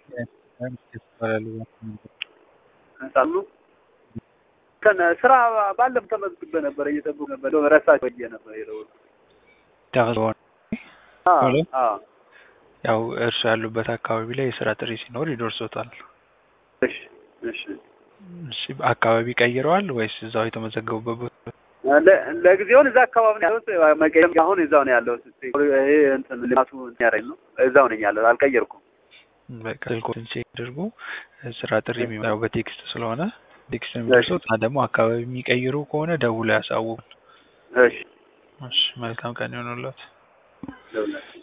ሳሉ ከነ ስራ ባለም ተመዝግቤ ነበር እየጠበቁ ነበር ረሳቸው ብዬ ነበር የደወልኩት። ተመዝግበው አዎ ሄሎ? አዎ ያው እርሱ ያሉበት አካባቢ ላይ የስራ ጥሪ ሲኖር ይደርሶታል። እሺ እሺ እሺ አካባቢ ቀይረዋል ወይስ እዛው የተመዘገቡበት ቦታ? ለ- ለጊዜውን እዛ አካባቢ ነው ያለሁት። መቀየም አሁን እዛው ነው ያለሁት። ይሄ እንትን ልማቱ እንትን ያደረኝ ነው እዛው ነኝ ያለሁት። አልቀየርኩም። በቃ ስልኮትን ቼክ አድርጉ። ስራ ጥሪ የሚመጣው በቴክስት ስለሆነ ቴክስት የሚደርሱት እና ደግሞ አካባቢ የሚቀይሩ ከሆነ ደውለው ያሳውቁን። እሺ እሺ መልካም ቀን ይሆኑለት። ደውላለሁ።